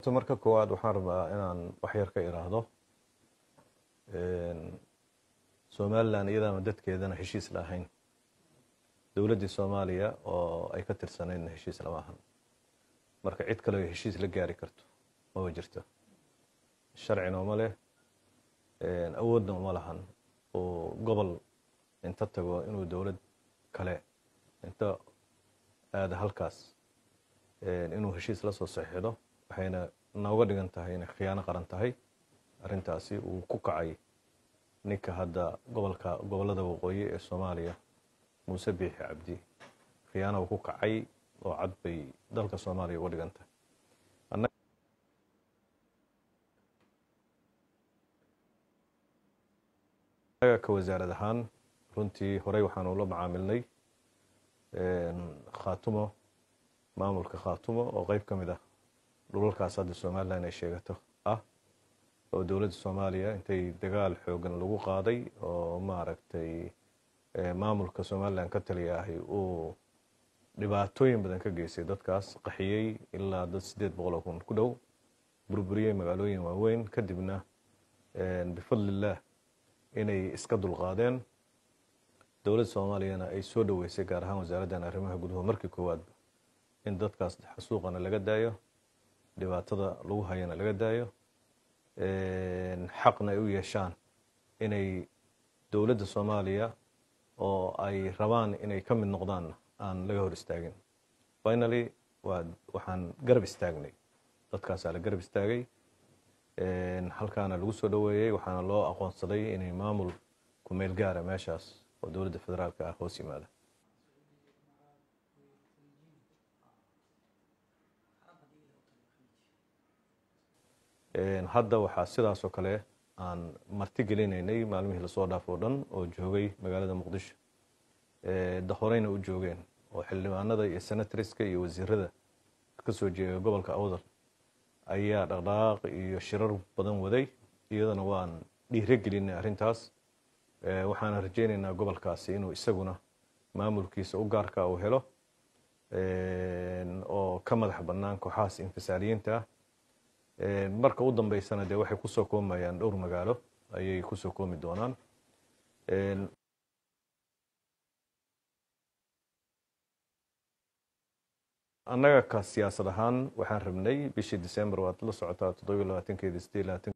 marka koowaad waxaan rabaa inaan waxyar ka iraahdo somalilan iyadaama dadkeedana heshiis la ahayn dowladdii soomaaliya oo ay ka tirsaneydna heshiis lama ahan marka cid kale o heshiis la gaari karto maba jirto sharcina uma leh awoodna uma lahan oo gobol inta tago inuu dowlad kale inta aada halkaas inuu heshiis la soo saxiixdo waxayna nooga dhigan tahay inay khiyaano qaran tahay arrintaasi uu ku kacay ninka hadda gobolka gobollada waqooyi ee soomaaliya muuse biixi cabdi khiyaano uu ku kacay oo cad bay dalka soomaaliya uga dhigan tahay annaga ka wasaarad ahaan runtii horey waxaanu la macaamilnay khaatumo maamulka khaatumo oo qeyb ka mid ah dhulalkaas hadda somalilan ay sheegato ah oo dowladda soomaaliya intay dagaal xoogan lagu qaaday oo maaragtay maamulka somalilan ka taliya ahi uu dhibaatooyin badan ka geystay dadkaas qaxiyey ilaa dad siddeed boqoloo kun ku dhow burburiyey magaalooyin waaweyn kadibna bifadlillaah inay iska dulqaadeen dowladda soomaaliyana ay soo dhoweysay gaar ahaan wasaaraddan arrimaha guduhu markii koowaadba in dadkaas xasuuqana laga daayo dhibaatada lagu hayana laga daayo xaqna ay u yeeshaan inay dowladda soomaaliya oo ay rabaan inay ka mid noqdaan aan laga hor istaagin finaly waa waxaan garab istaagnay dadkaasaa la garab istaagay halkaana lagu soo dhoweeyey waxaana loo aqoonsaday inay maamul ku meel gaara meeshaas oo dowladda federaalka ah hoos yimaada hadda waxaa sidaas oo kale aan marti gelinaynay maalmihii lasoo dhaaf oo dhan oo joogay magaalada muqdisho horeyna u joogeen oo xildhibaanada iyo senatriska iyo wasiirada ka soo jeega gobolka awdal ayaa dhaqdhaqaaq iyo shirar badan waday iyadana waan dhiiro gelinay arrintaas waxaana rajeynaynaa gobolkaasi inuu isaguna maamulkiisa u gaarka uu helo oo ka madax bannaan kooxahaas infisaaliyiinta ah marka u dambeysana dee waxay kusoo koomayaan dhowr magaalo ayay kusoo koomi doonaan annaga ka siyaasad ahaan waxaan rabnay bishii december waad la socotaa toddobiyo labaatankeedi sideed labaatan